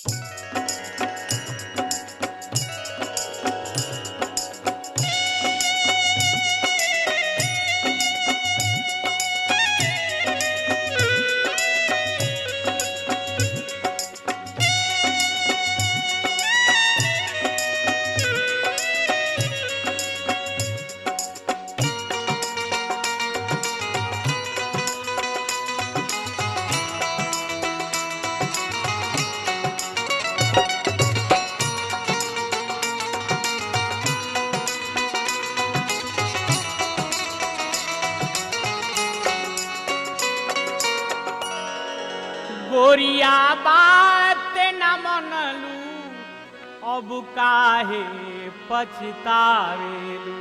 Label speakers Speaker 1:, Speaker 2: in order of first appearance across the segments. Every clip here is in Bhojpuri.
Speaker 1: गोरिया बात न मनलू अब काहे पछतावेलू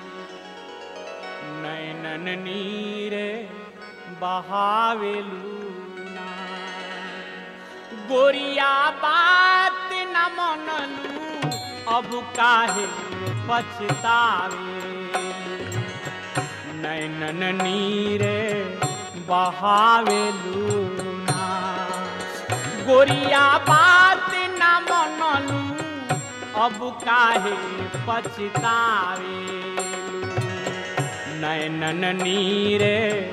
Speaker 1: नैनन नीरे बहावेलू ना गोरिया बात न मनलू अब काहे पछतावेलू नैनन नीरे बहावेलू ना गोरिया बात न मनलू अब काहे पछतावेलू नैनन नीरे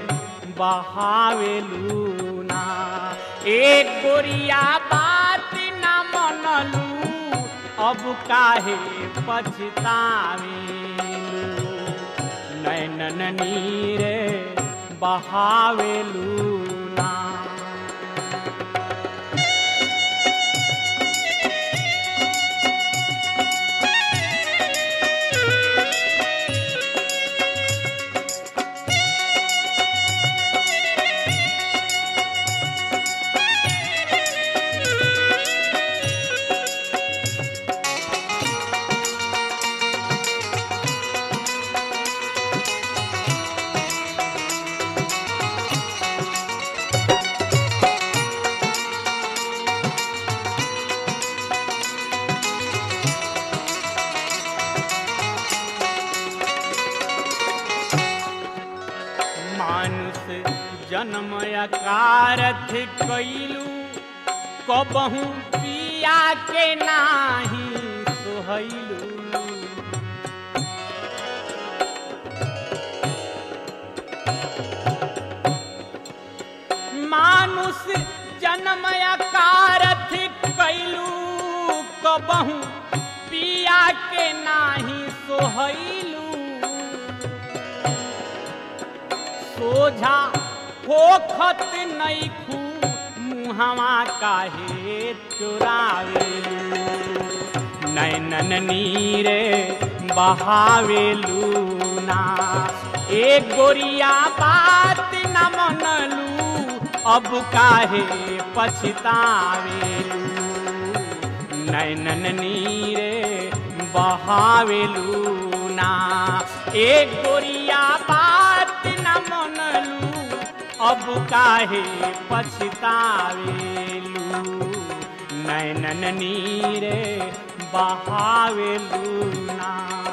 Speaker 1: बहावेलू ना एक गोरिया बात न मनलू अब काहे पछतावेलू नैनन नीरे बहावेलू ना मानुष जन्म अकारथ कैलू कबहू पिया के नाही सोहैलू मानुष जन्म अकारथ कैलू कबहू पिया के नाही सोहैलू सोझा होखत नैखू मुहवा काहे चुरावेलू नैनन नीरे बहावेलू ना एक गोरिया बात न मनलू अब काहे पछतावेलू नैनन नीरे बहावेलू ना एक गोरिया बात न मनलू अब काहे पछतावेलू नैनन नीरे बहावेलू ना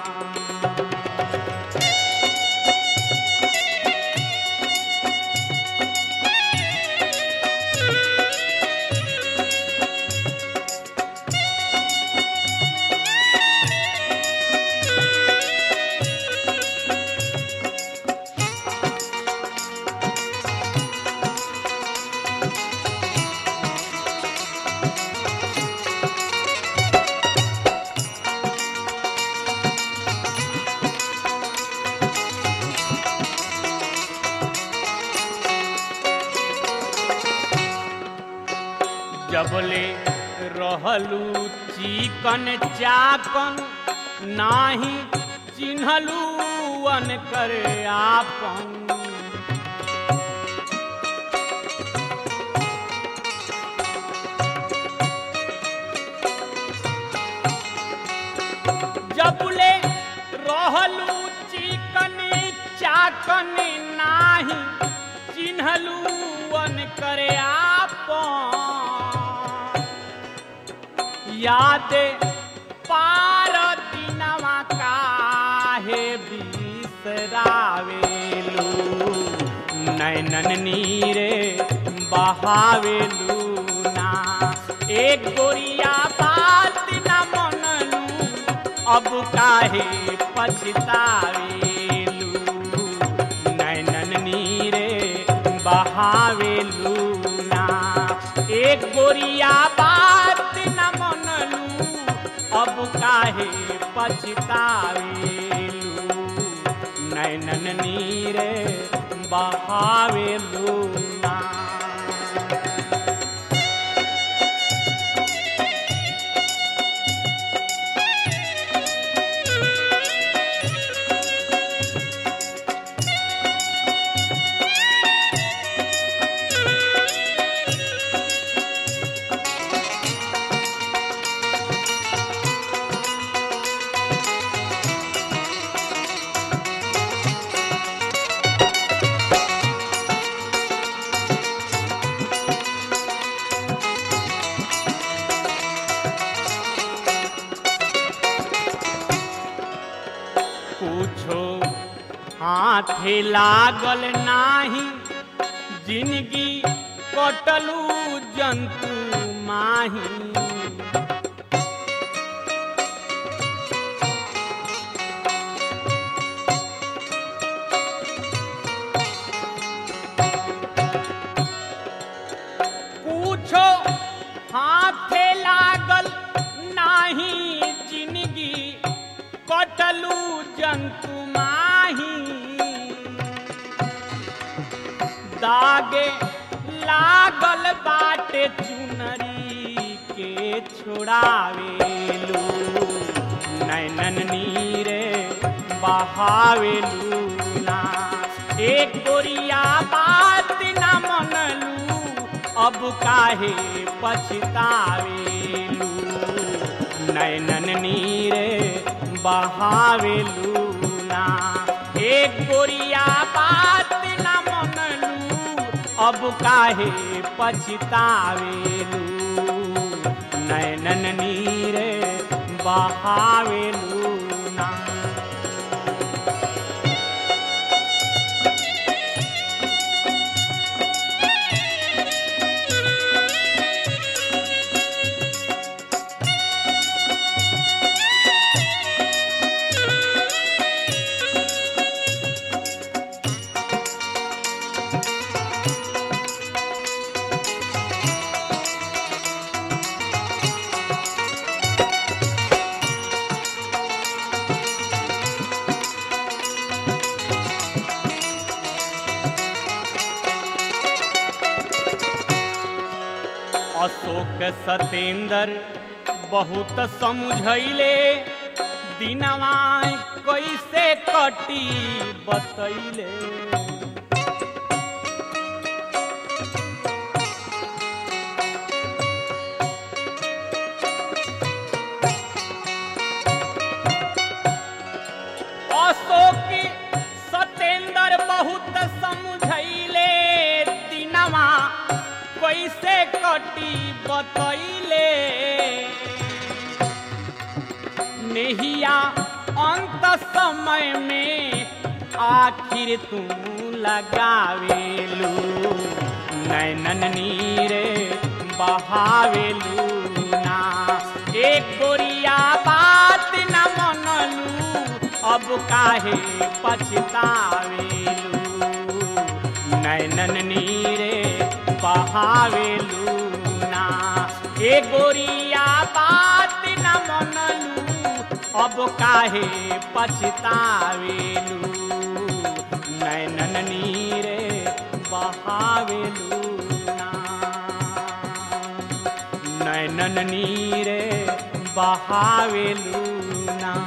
Speaker 1: जबले रहलू चिकन चाकन नाही चिन्हलू अन कर आपन जबले रहलू चिकन चाकन नाही चिन्हलू अन करे आपन याद पार दिनवा काहे बिसरावेलू नैनन नीरे बहावेलू ना एक गोरिया बात न मनलू अब काहे पछतावेलू नैनन नीरे बहावेलू ना एक गोरिया बात न मनलू अब काहे पछतावेलू नैनन नीरे बहावेलू ना पूछो हाथे लागल नाही जिंदगी कटलू जंतु माही पूछो हाथे लागल नाही जिंदगी कटलू जंतु माही दागे लागल बाटे चुनरी के छोड़ावेलू नैनन नीरे बहावेलू ना एक गोरिया बात न मनलू अब काहे पछतावेलू नैनन नीरे बहावेलू ना एक गोरिया बात न मनलू अब काहे पछतावेलू नैनन नीरे बहावेलू ना अशोक सतेंद्र बहुत समझैले दिनवा कैसे कटी बतैले अशोक सतेंद्र बहुत समझैले दिनवा कैसे कटी बतैले नेहिया अंत समय में आखिर तू लगावेलू नैनन नीरे बहावेलू ना एक गोरिया बात न मनलू अब काहे पछतावेलू नैनन नीरे बहावेलू ना ए गोरिया बात न मनलू अब काहे पछतावेलू नैनन नीरे बहावेलू ना नैनन नीरे बहावेलू ना